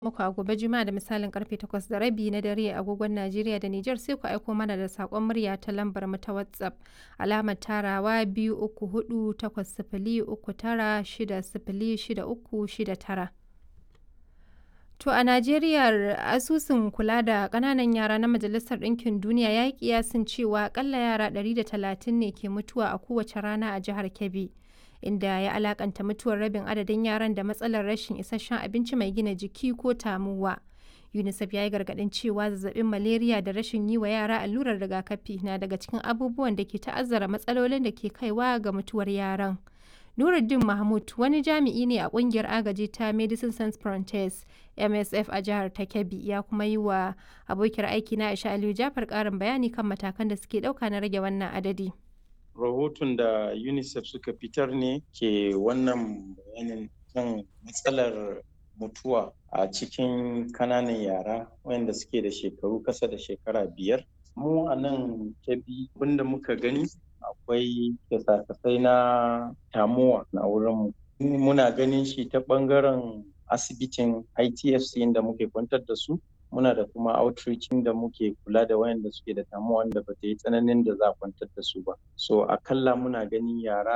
muku a gobe Juma'a da misalin karfe 8 da rabi na dare a agogon Najeriya da Nijar sai ku aiko mana da sakon murya ta lambar mu ta WhatsApp alamar tarawa biyu uku hudu takwas sifili uku tara shida sifili shida uku shida tara. To a Najeriya asusun kula da ƙananan yara na Majalisar Ɗinkin Duniya ya yi kiyasin cewa akalla yara 130 ne ke mutuwa a kowace rana a jihar Kebbi. inda ya alakanta mutuwar rabin adadin yaran da matsalar rashin isasshen abinci mai gina jiki ko tamuwa. UNICEF ya yi gargaɗin cewa zazzabin malaria da rashin yi wa yara allurar rigakafi na daga cikin abubuwan da ke ta'azzara matsalolin da ke kaiwa ga mutuwar yaran. Nuruddin Mahmud wani jami'i ne a kungiyar agaji ta Medicine Sans Frontieres MSF a jihar ta Kebbi ya kuma yi wa abokiyar aiki na Aisha Aliyu Jafar ƙarin bayani kan matakan da suke ɗauka na rage wannan adadi. rahoton da unicef suka fitar ne ke wannan bayanin kan matsalar mutuwa a cikin kananan yara wayanda suke da shekaru kasa da shekara biyar mu a nan kebi abinda muka gani akwai kyasa-kyasai na tamuwa na wurinmu muna ganin shi ta bangaren asibitin itfc inda muke kwantar da su muna da kuma outreaching da muke kula da wayanda suke da tamuwa wanda ba ta yi tsananin da za a kwantar da su ba so akalla muna ganin yara